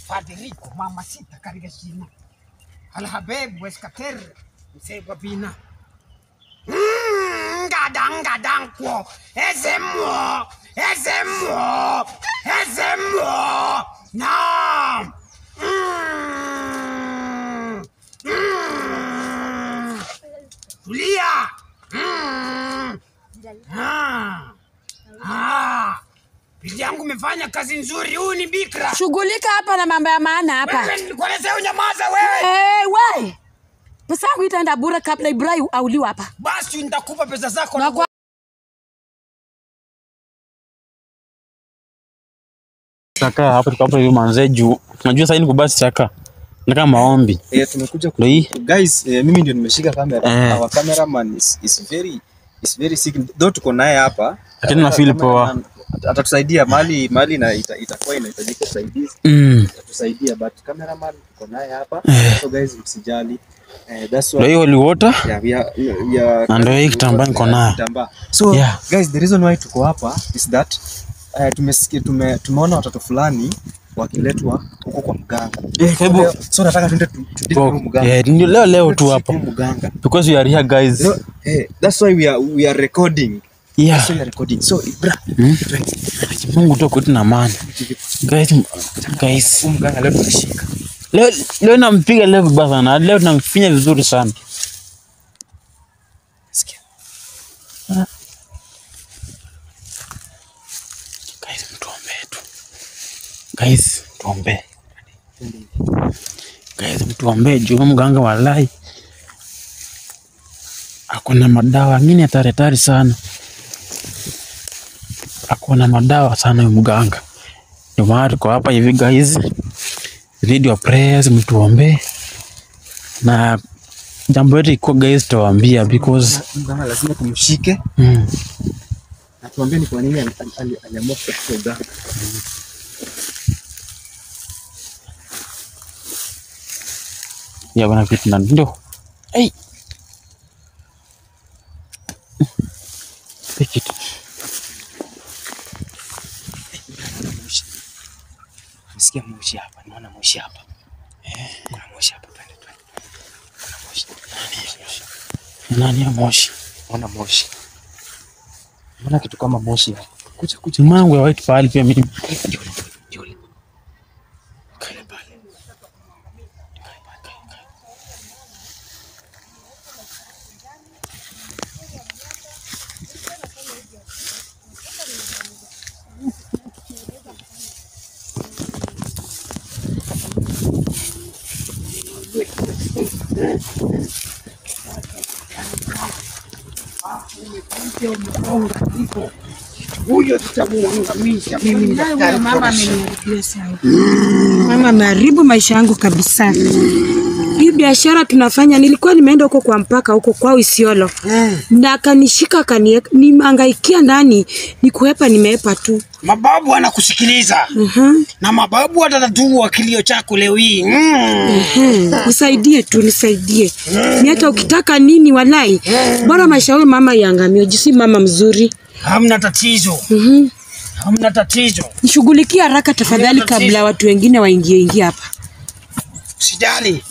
Faderico mama sita katika shina Alhabebu Eskater msegwa bina Mm, Ngadangadangwo ezemo ezemo ezemo na Mm, mm, tulia Mm, ah, ah. Bibi yangu umefanya kazi nzuri. Huyu ni bikra. Shughulika hapa na mambo ya maana hapa. Wewe nilikuelezea unyamaza wewe. Eh, we. Pesa yangu itaenda bure kabla Ibrahim auliwe hapa. Basi nitakupa pesa zako. Na kwa Saka hapa tuko hapa hivi manze juu. Unajua sasa ni kubasi saka. Na kama maombi. Eh, tumekuja ku- Ndio hii. guys, eh, mimi ndio nimeshika kamera. Eh. Our cameraman is, is very is very sick. Though tuko naye hapa. Lakini na feel poa. Cameraman ata- Atatusaidia mali mali na ita, itakuwa inahitajika usaidizi. Mm. Atatusaidia but cameraman tuko naye hapa. So guys, msijali. Eh, that's Ndio why hii holy water. yeah, we are, we are, Na ndio hii kitambaa niko nayo. Kitambaa. So Yeah. guys, the reason why tuko hapa is that uh, tumesikia tume, tumeona watoto fulani wakiletwa huko kwa mganga. Eh, karibu. Leo- So nataka tuende tu- tudili Kwa- huyu mganga. Eh, ndio leo leo tu Tushike hapa. huyu mganga. Because we are here guys. You know, eh, that's why we are we are recording. Yeah. That's why we are recording. So bra, Hmm? Mungu tu kwetu na amani. Guys, m- guys. huyu mganga leo tunashika. Leo leo nampiga leo vibaya sana. Leo namfinya vizuri sana. Sikia. Guys, mtuombee tu. Guys, tuombee. Guys, mtuombee juu huyu mganga walai ako na madawa ngine hatari hatari sana. Ako na madawa sana huyu mganga. Ndio maana tuko hapa hivi guys. Need your prayers, mtuombee. Na jambo letu iko guys, tutawaambia because Mganga lazima tumshike mm, na tuambie ni kwa nini ali- ali- ali- aliamua kutafuta uganga. ya bana vitu na ndio. Hey. Take it. Nasikia moshi hapa, naona moshi hapa. Eh, kuna moshi hapa, twende twende. Kuna moshi. Nani ya moshi? Naona moshi. Naona kitu kama moshi hapa. Kuja kuja. Chuma yangu ya white pale pia mimi. Jole, jole. Kale pale. Huyo tutamuangamisha mimi ni daktari. mama ameniharibia sana. Mama ameharibu maisha yangu kabisa. Hii biashara tunafanya, nilikuwa nimeenda huko kwa mpaka huko kwao Isiolo na akanishika akanieka, nimehangaikia ndani, nikuepa nimeepa tu. Mababu wanakusikiliza Mhm. na mababu watatatua kilio chako leo hii. Mm. Mhm. Nisaidie tu, nisaidie. Ni hata ukitaka nini walai, bora maisha huyu mama iangamie, jisi mama mzuri. Hamna tatizo, Mhm. hamna tatizo, Nishughulikie haraka tafadhali, kabla watu wengine waingie ingie hapa. usijali.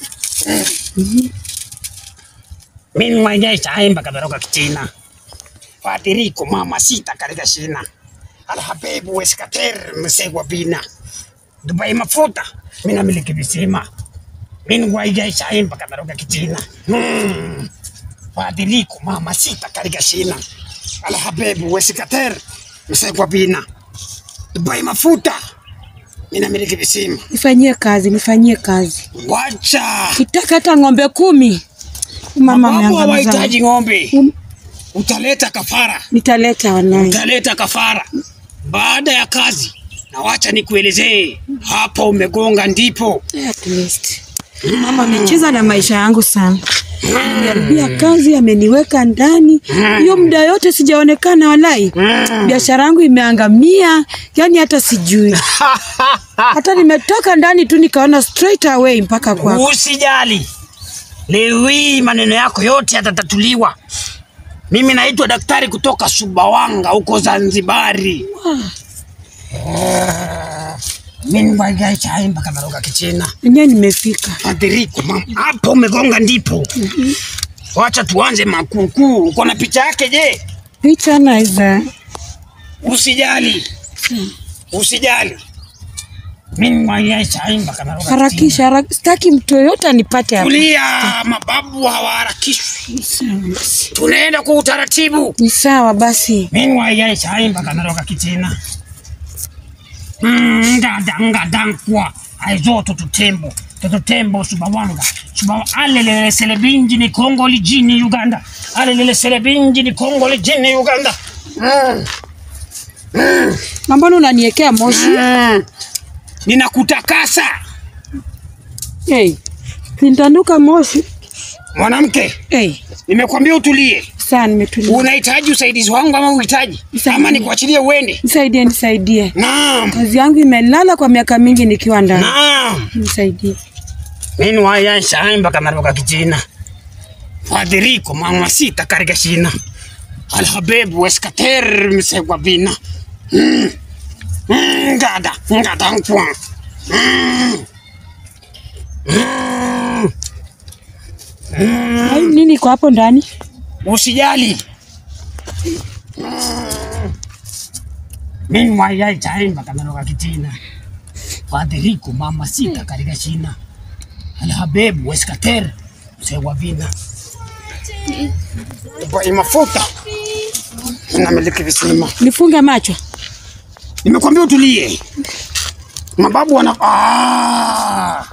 Mimi mwenyewe chaemba kaberoka kichina Faderico mama sita katika shina Alhabebu Weskater msegwa bina Dubai mafuta mina miliki visima Mimi mwenyewe chaemba kaberoka kichina hmm. Faderico mama sita katika shina Alhabebu Weskater msegwa bina Dubai mafuta mina miliki visima Nifanyie kazi, nifanyie kazi. Wacha Kitaka hata ng'ombe kumi. Mama Mababu ameangamiza. hawahitaji ng'ombe, Um, utaleta kafara, Nitaleta wanai. utaleta kafara baada ya kazi. Na wacha nikuelezee, hapa umegonga ndipo. At least. Mama amecheza na maisha yangu sana. Ameniharibia kazi, ameniweka ndani. Hiyo muda yote sijaonekana walai. Biashara yangu imeangamia, yani hata sijui. Hata nimetoka ndani tu nikaona straight away mpaka kwako. Usijali, leo hii maneno yako yote yatatatuliwa. Mimi naitwa daktari kutoka Sumbawanga huko Zanzibari. Mimi ngwaigai chai mpaka naroga kichina. Enyewe nimefika. Adiriko mama. Hapo umegonga ndipo. Wacha tuanze makukuu. Uko na picha yake je? Picha naweza. Usijali. Usijali. Mimi ngwaigai chai mpaka naroga kichina. Harakisha, harak- sitaki mtu yoyote anipate hapa. Tulia, mababu hawaharakishwi. Ni sawa basi. Tunaenda kwa utaratibu. Ni sawa basi. Mimi ngwaigai chai mpaka naroga kichina. Mm, ngada ngada nkwa. Aizo tututembo. Tututembo subawanga. Subawa alelele selebinji ni Kongo lijini Uganda. Alelele selebinji ni Kongo lijini Uganda. Mm. Na mbona unaniwekea moshi? Mm. Ninakutakasa Hey. Kintanuka moshi. mwanamke, Hey. nimekwambia utulie. Saa nimetulia. Unahitaji usaidizi wangu ama uhitaji Nisaidie. ama nikuachilie uende? Nisaidie, nisaidie. Naam, Kazi yangu imelala kwa miaka mingi nikiwa ndani. naam. Nisaidie. Mimi wayansha mpaka naroga kichina. Fadhiriko mama sita karika shina. Alhabebu weskater msegwa bina. Mm. Mm, Ngada, ngada nkwa. Mm. Mm. Ai, nini iko hapo ndani? Usijali. Mm. Mimi wayai chai mpaka naroga kichina. Fadhiriko mama sita karika shina. Alhabebu weskater msegwa bina. Bai mafuta. Namiliki visima. Nifunge macho. Nimekwambia utulie. Mababu wana ah.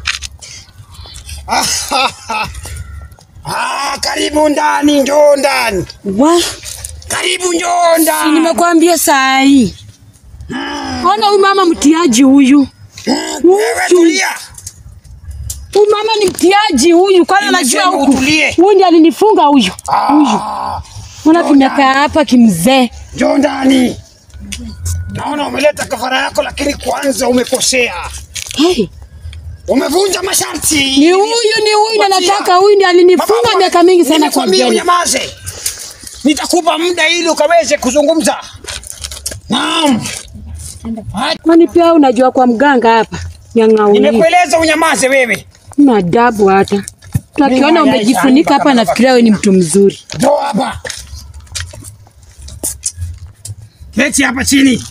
Ah, karibu ndani, njoo ndani. Wa, Karibu njoo si ndani. nimekuambia saa hii. Ona huyu mama mtiaji huyu. Wewe tulia. Huyu mama ni mtiaji huyu, kwani anajua Nimesema huku. utulie. Huyu ndiye alinifunga huyu. Ah, Ona tumekaa hapa kimzee. njoo ndani. Naona umeleta kafara yako, lakini kwanza umekosea. Hey, Umevunja masharti. ni huyu ni huyu na nataka huyu ndiye alinifunga Mababu, miaka mingi sana kwa Nimekwambia jela. unyamaze. Nitakupa muda ili ukaweze kuzungumza. Naam. Kwani pia unajua kwa mganga hapa nyang'auni. Nimekueleza unyamaze wewe. Una adabu hata. Tukiona umejifunika hapa nafikiria wewe ni mtu mzuri. Njoo hapa. Keti hapa chini.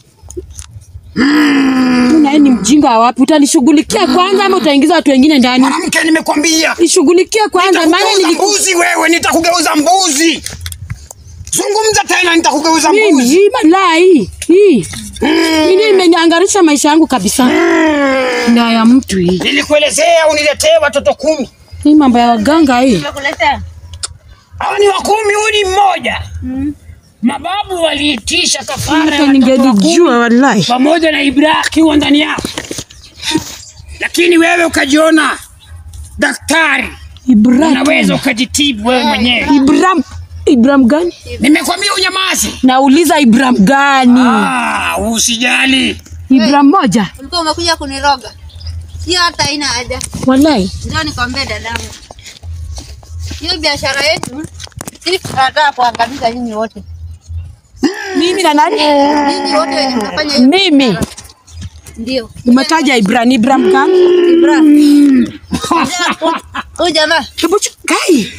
Una ni mjinga wa wapi? Utanishughulikia kwanza ama utaingiza watu wengine ndani? Mwanamke nimekwambia. Nishughulikie kwanza maana Nitakugeuza niliku mbuzi wewe, nitakugeuza mbuzi. Zungumza tena nitakugeuza mimi mbuzi. hii balaa hii hii mimi imenyangarisha maisha yangu kabisa. Na ya mtu hii Nilikuelezea uniletee watoto kumi. hii mambo ya waganga hii. Hawa ni wa kumi, huyu ni mmoja. Mababu waliitisha kafara ya Hata watoto wa kumi. ningelijua wallahi. pamoja na Ibrahim akiwa ndani yao, lakini wewe ukajiona daktari, Ibrahim. unaweza ukajitibu wewe mwenyewe. Ibrahim Ibrahim gani? Nimekwambia unyamaze. Nauliza Ibrahim gani? Ah, usijali. Ibrahim moja. Ulikuwa umekuja kuniroga. Hiyo hata haina haja. Wallahi. Ndio nikwambie dadangu. Hiyo biashara yetu sisi tunataka kuangamiza nyinyi wote. Mimi na nani? Nyinyi wote wenye mnafanya hiyo. Mimi. Ndio. Umetaja Ibrahim Ibrahim gani? Ibrahim. Huyu jamaa. Hebu chu- kai.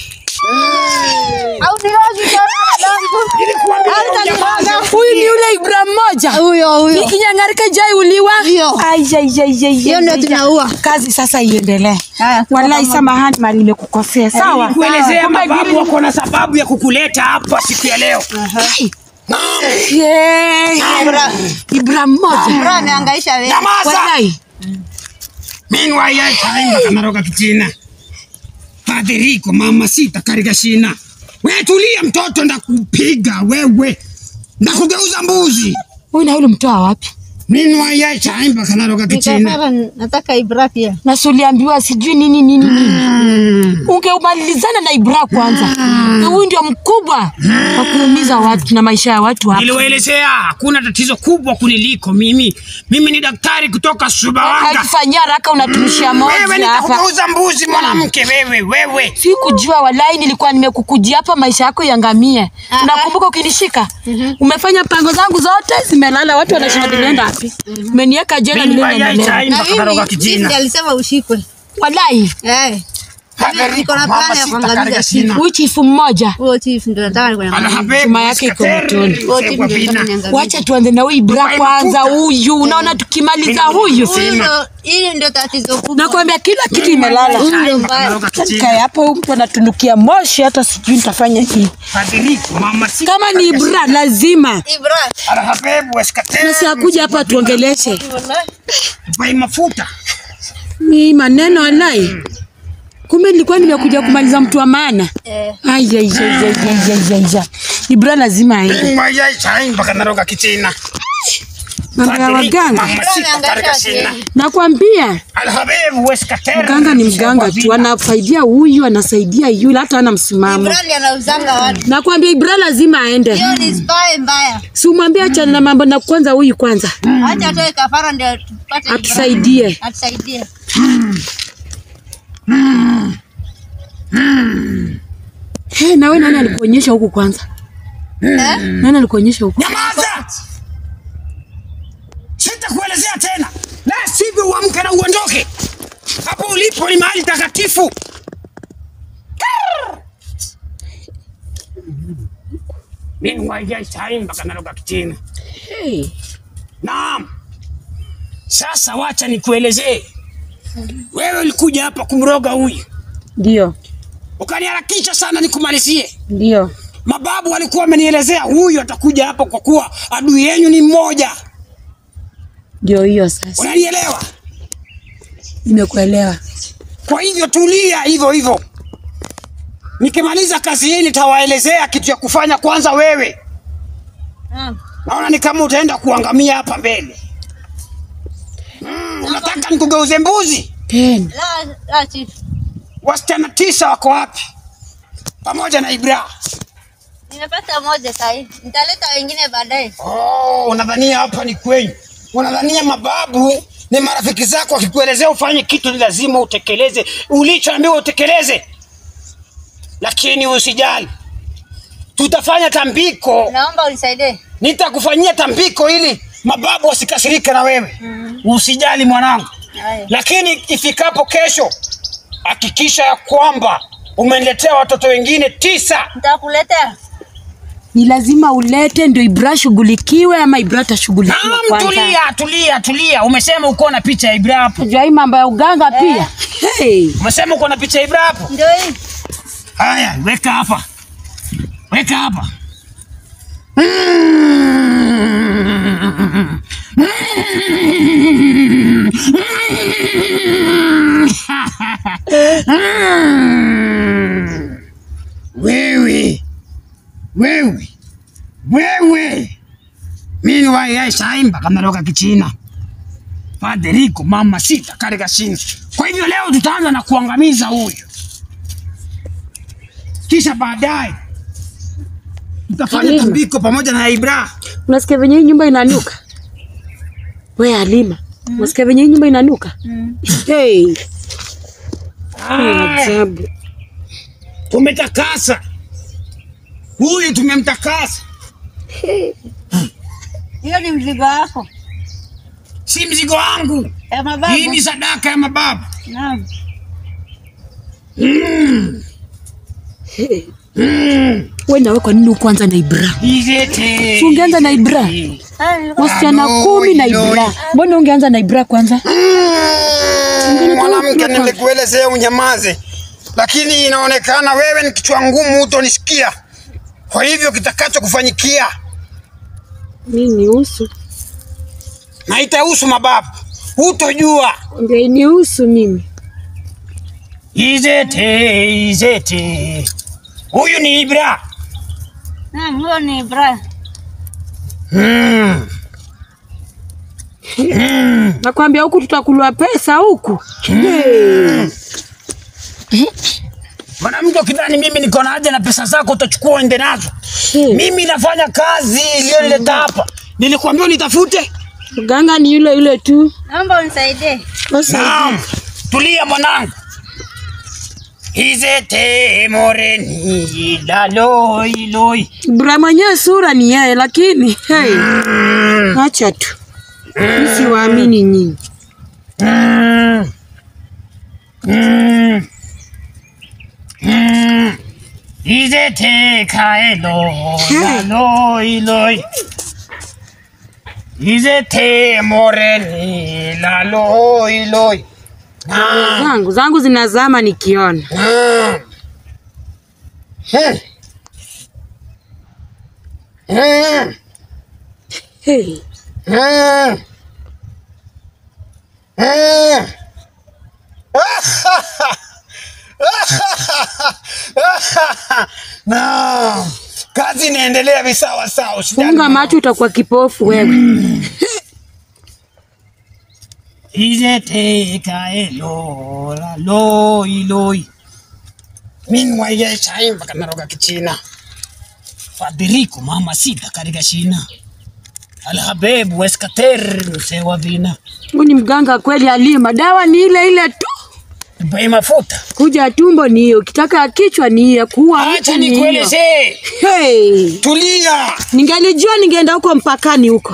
Au nirogi sana dadangu. Nilikuambia unyamaze. Huyu ni yule Ibrahim moja. Huyo huyo. Nikinyangarika jai uliwa. Hiyo. Ai ai ai ai. Hiyo ndio tunaua. Kazi sasa iendelee. Haya. Wallahi samahani mali nimekukosea. Sawa. Kuelezea Kumbe mababu vile- wako na sababu ya kukuleta hapa siku ya leo. Kai. Naam. Yeah. Ibrahim. Ibrahim moja. Ibrahim amehangaisha wewe. Nyamaza. Wallahi. Meanwhile, ya chaimba kanaroga kichina. Fadhiriko mama sita karika shina. We tulia mtoto, ndakupiga wewe, ndakugeuza mbuzi. Huyu na yule mtoa wapi? Meanwhile, ya chaimba kanaroga kichina. Nikasema nataka Ibrahim pia. Na si uliambiwa sijui nini nini nini. Ungeumalizana na Ibra kwanza. Na Huyu ndio mkubwa wa kuumiza watu na maisha ya watu hapa. Niliwaelezea hakuna tatizo kubwa kuniliko mimi. Mimi ni daktari kutoka Sumbawanga. Hakifanyia haraka unatumishia Wewe moja hapa. nitakugeuza mbuzi mwanamke, wewe wewe. Sikujua walai, nilikuwa nimekukujia hapa maisha yako yangamie. Ah, Unakumbuka ukinishika? Umefanya pango zangu zote zimelala, watu wanashinda nenda. wapi? Umeniweka jela Mimi milele na mayai milele. chai Na mpaka naroga mimi kijina. Steve alisema ushikwe. Walai, Eh. Haberiko Niko na mama plani ya sita kuangamiza katika Steve. shina. huyu chifu mmoja. Huo chief ndio nataka nikuwe Ala na habebu Chuma yake iko iskater, motoni. Huo chief msegwa ndio nataka bina. niangamize. Wacha tuanze na huyu Ibra Dubai kwanza. mafuta. Huyu unaona, tukimaliza huyu Huyu ndo hili ndio tatizo kubwa. nakwambia kila kitu imelala. Huyu ndio mbaya. Naroga Kae kijina. hapo, huyu mtu anatunukia moshi, hata sijui nitafanya nini. Haberiko mama sita Kama ni katika Ibra shina. lazima Ibra. Ala habebu iskater, nasi akuja hapa tuongeleshe Wallahi. Dubai mafuta. ni maneno walai. Kumbe nilikuwa nimekuja kumaliza mtu wa maana. Eh. Ai, ai, ai, ai, ai, ai, ai, ai. Ibra lazima aende. Mimi mayai chai mpaka naroga kijina. Mambo ya Haberiko waganga mama sita katika shina. nakwambia, Ala habebu iskater, mganga ni msegwa mganga tu, bina. anafaidia huyu, anasaidia yule, hata ana msimamo. Ibra ndiye anauzanga watu. Nakwambia Ibra lazima aende. Hiyo ni spy mbaya. Si umwambie achana na mambo na kwanza huyu kwanza Acha atoe kafara ndio tupate Ibra. atusaidie. Atusaidie. Hey, na wewe nani alikuonyesha huku kwanza? Eh? Nani alikuonyesha huku? Nyamaza! Sitakuelezea tena, la sivyo uamke na uondoke. Hapo ulipo ni mahali takatifu. Karr! Mimi waija chai mpaka naroga kichina. Hey. Naam. Sasa wacha nikuelezee. Wewe ulikuja hapa kumroga huyu, Ndio, ukaniharakisha sana nikumalizie. ndio. Mababu walikuwa wamenielezea huyu atakuja hapa kwa kuwa adui yenu ni mmoja. Ndio hiyo sasa. Unanielewa? Nimekuelewa. Kwa hivyo tulia hivyo hivyo. Nikimaliza kazi hii nitawaelezea kitu ya kufanya kwanza wewe. Naam. Naona ni kama utaenda kuangamia hapa mbele. Mm, unataka nikugeuze mbuzi? Tena. La, la chief. Wasichana tisa wako wapi? Pamoja na Ibra. Nimepata moja sahi. Nitaleta wengine baadaye. Oh, unadhania hapa ni kwenyu. Unadhania mababu ni marafiki zako wakikuelezea ufanye kitu ni lazima utekeleze ulichoambiwa utekeleze. Lakini usijali. Tutafanya tambiko Naomba unisaidie. nitakufanyia tambiko ili mababu wasikasirike na wewe. Usijali mwanangu, Haya. lakini ifikapo kesho hakikisha ya kwamba umeniletea watoto wengine tisa. Nitakuletea. Ni lazima ulete ndio Ibra shughulikiwe ama Ibra atashughulikiwa Naam, kwanza. tulia tulia tulia. Umesema uko na picha ya Ibra hapo. Unajua hii mambo ya uganga pia. Hey. Umesema uko na picha ya Ibra hapo. Ndio hii. Haya, weka hapa, weka hapa. Wewe, wewe, wewe, mimi wayai saimba kameroka kichina Faderico mama sita katika shina. Kwa hivyo leo tutaanza na kuangamiza huyu kisha baadaye tutafanya Halima. tambiko pamoja na Ibra. Unasikia venye hii nyumba inanuka? We Halima, unasikia venye hii nyumba inanuka? Hey. Ni ajabu. Tumetakasa huyu, tumemtakasa, Hiyo ni mzigo wako. si mzigo wangu. Ya mababu. Hii ni sadaka ya mababu. Naam. Hey. We nawe kwa nini ukuanza na Ibra? Izete. Si ungeanza na Ibra? Haya. Wasichana Alo, kumi na ilo. Ibra. Mbona ungeanza na Ibra kwanza? Mm, Mwanamke, nilikuelezea unyamaze, lakini inaonekana wewe ni kichwa ngumu, hutonisikia. Kwa hivyo kitakacho kufanyikia Mimi nihusu. na itahusu mababu, hutojua. Ndio inihusu mimi. Izete, Izete, huyu ni Ibra. Naam, huyo ni Ibra. Mm. Nakwambia huku tutakulwa pesa huku. Hey. Mwanamke, ukidhani mimi niko na haja na pesa zako utachukua uende nazo. Hey. Mimi nafanya kazi iliyonileta hapa. Nilikwambia unitafute. Mganga ni yule yule tu. Naomba unisaidie. Sasa Naam, tulia mwanangu. Izete moreni laloi loi. Ibra mwenyewe sura ni yeye lakini hey. Acha tu. Mi siwaamini nyinyi. Mm. Mm. Mm. 이제 대가에로 라로이로이 이제 대모래니 라로이로이 아, Zangu zangu zinazama nikiona. 아. 흠. 흠. Hey. 음. 음. Na kazi inaendelea visawa sawa. usijali Funga mama. macho utakuwa kipofu wewe. 이제 대가에 로라 로이 로이 minwaye chaimba kanaroga kichina fadiriku mama sita katika shina alhabebu weskater mzee wa vina Huyu ni mganga kweli alima. Dawa ni ile ile tu. bai mafuta Kuja ya tumbo ni hiyo, ukitaka ya kichwa ni hiyo, kuua mtu acha ni hiyo. nikuelezee Hey. tulia Ningelijua ningeenda huko mpakani huko.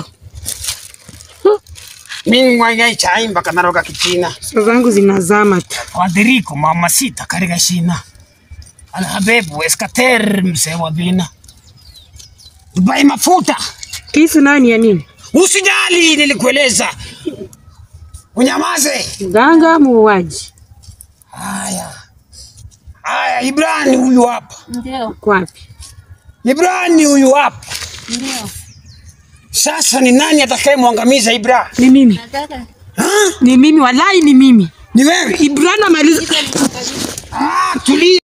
minwaye chaimba kanaroga kichina Saa zangu zinazama tu. fadiriku mama sita katika shina alhabebu weskater mzee wa vina bai mafuta Kisu nayo ni ya nini? Usijali, nilikueleza. Unyamaze. Mganga muuaji. Haya, haya, Ibrani huyu hapa, Ndio, Uko wapi? Ibrani huyu hapa. ndio. Sasa ni nani atakayemwangamiza Ibra? Ni mimi. Nataka Ha? Ni mimi, walai ni mimi. Ni wewe? Ibrana maliza. Ah, tulia.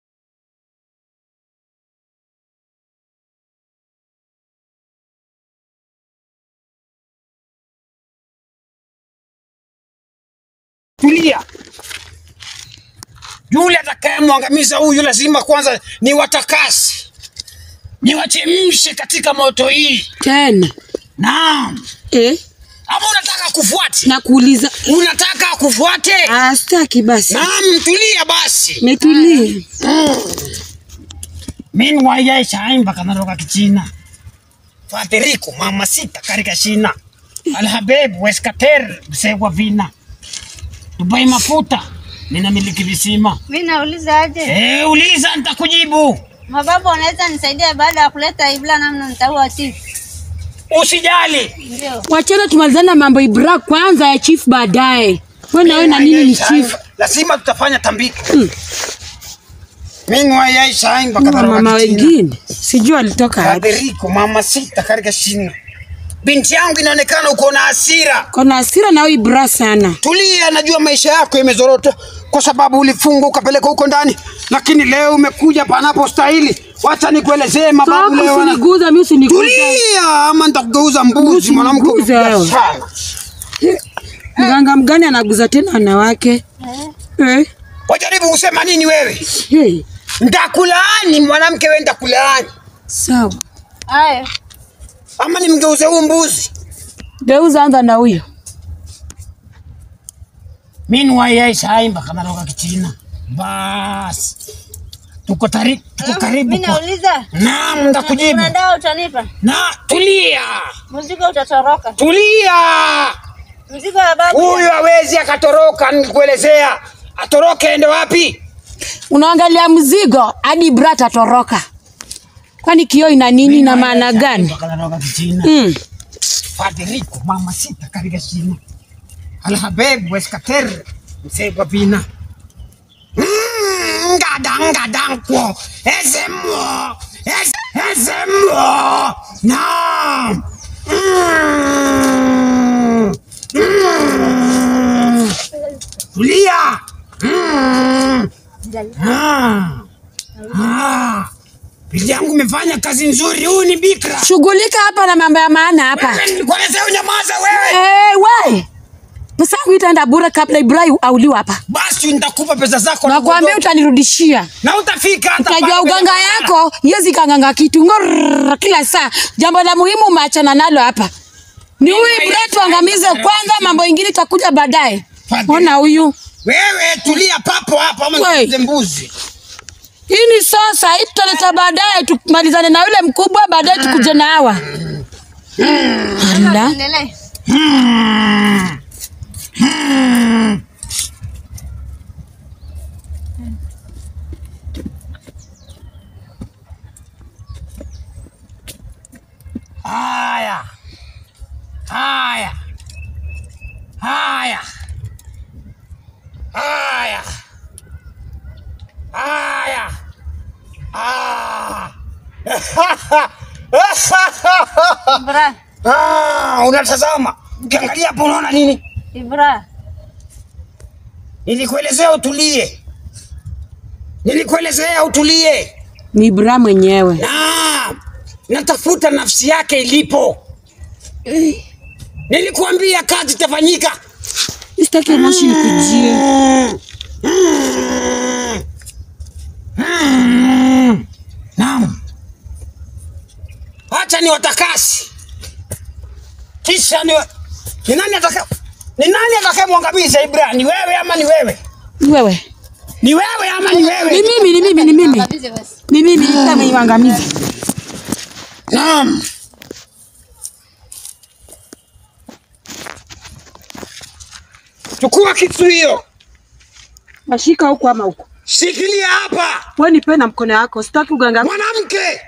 Tulia. Yule atakayemwangamiza huyu lazima kwanza ni watakasi, ni wachemshe katika moto hii. Tena. Naam. Eh? Ama unataka kufuate? Nakuuliza. Unataka kufuate? Ah, sitaki basi. Naam, tulia basi. Nitulie. Meanwhile, shaimba kanaroka kichina. Faderico mama sita katika shina. Alhabeb weskater msegwa vina. Dubai mafuta. Ninamiliki visima. mimi nauliza aje, Eh, uliza nitakujibu. mababa wanaweza nisaidia baada ya kuleta Ibra namna nitaua chief? Usijali. Ndio. Wachana tumalizane na mambo Ibra kwanza ya chief baadaye. Wewe na wewe na nini ni chief? Lazima tutafanya tambiko. Mm. Meanwhile, shaimba Kuna kanaroka mama kichina. wengine. Sijui alitoka wapi. Faderico mama sita katika shina. Binti yangu inaonekana uko na hasira. Kona hasira na wewe Ibra sana. Tulia, najua maisha yako imezorota kwa sababu ulifungwa ukapeleka huko ndani, lakini leo umekuja panapo stahili. Wacha nikuelezee mababu Toka leo wana... usiniguza, mimi usiniguza. Tulia, ama nitakugeuza mbuzi. Usiniguze Mwanamke umekuja wewe. sana. Mganga mgani anaguza tena wanawake? Eh? Wajaribu kusema nini wewe? Hey. Ndakulaani mwanamke, wewe ndakulaani, Sawa. Haya, ama nimgeuze huu mbuzi. Geuza anza na huyo. Meanwhile, shaimba kama roka kichina. Bas. Tuko tari, tuko karibu mimi kwa... nauliza, Naam, nitakujibu. kuna dawa utanipa? Na tulia. Mzigo utatoroka, Tulia. mzigo wa babu. Huyu hawezi akatoroka, nikuelezea. Atoroke ende wapi? Unaangalia mzigo hadi Ibra atatoroka. Kwani kioo ina nini na maana gani? Akatoroka kichina. Mm. Faderico mama sita katika shina. Alhabeb weskater msegwa pina. Mm, Ngada ngada nkwo ezemo ez- ezemo na Mm, mm. tulia Mm, ah, ah. Bibi yangu umefanya kazi nzuri. Huyu ni bikra. Shughulika hapa na mambo ya maana hapa. Wewe nilikuelezea unyamaza wewe. Eh, we. Pesa yangu itaenda bure kabla Ibra auliwe hapa. Basi nitakupa pesa zako na Nakwambia uondoke. utanirudishia. na utafika hata Utajua pale uganga kwenye- yako yezi kanganga kitu ngorr, kila saa. Jambo la muhimu umeachana nalo hapa. Ni huyu Ibra tuangamize kwanza, mambo ingine itakuja baadaye. Ona huyu. Wewe tulia papo hapo ama Wewe. nikuze mbuzi. Hii ni sasa, hii tutaleta baadaye, tumalizane na yule mkubwa, baadaye tukuje na hawa. Ala, Endelee. Hmm. Hmm. Haya. Haya. Haya. Haya. Haya. Ah. Ibra, Ah, unatazama. Ukiangalia hapo unaona nini? Ibra. Nilikuelezea utulie. Nilikuelezea utulie. Ni Bra mwenyewe. Na natafuta nafsi yake ilipo. Nilikuambia kazi itafanyika. Sitaki moshi nikujie. Naam. Acha ni watakasi. Kisha ni ni nani atakaye ni nani atakayemwangamiza Ibrahim? Ni wewe ama ni wewe? Ni wewe. Ni wewe ama ni Ni wewe? mimi, ni mimi, ni mimi. Kabisa basi. Ni mimi nitamwangamiza. Naam. Chukua kitu hiyo. Nashika huku ama huku. Shikilia hapa. Wewe nipe na mkono wako. Sitaki uganga. Mwanamke.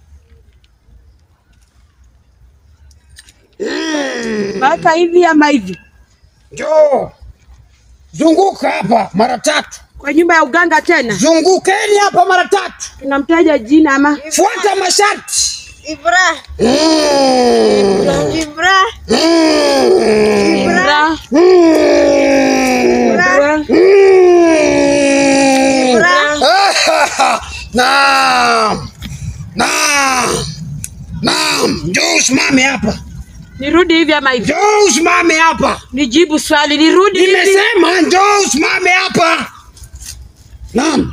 Maka hivi ama hivi. Njoo. Zunguka hapa mara tatu. Kwa nyumba ya uganga tena. Zungukeni hapa mara tatu. Tunamtaja jina ama Fuata masharti. Ibra, Mm. Ibra, Bra. Mm. Bra. Mm. Naam. Naam. Naam. Njoo usimame hapa. Nirudi hivi ama hivi. Njoo usimame hapa. Nijibu swali, nirudi hivi. Nimesema njoo usimame hapa. Naam.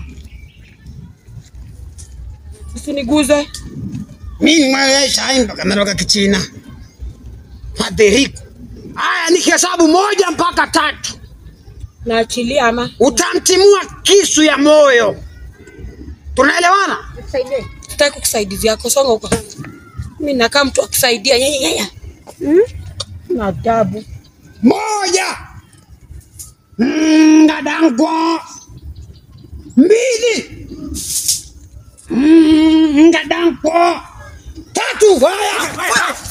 Usiniguze. Mimi mwaesha imba kameroka kichina. Fadhiliku. Haya nikihesabu moja mpaka tatu. Naachilia ama Utamtimua kisu ya moyo. Tunaelewana? nisaidie. sitaki kukusaidia yako. Songa huko. Mimi nakaa mtu akusaidia. Yeye yeye. Hmm? Na adabu. Moja. Mm, Dadangu. Mbili. Mm, Dadangu. Tatu. Haya.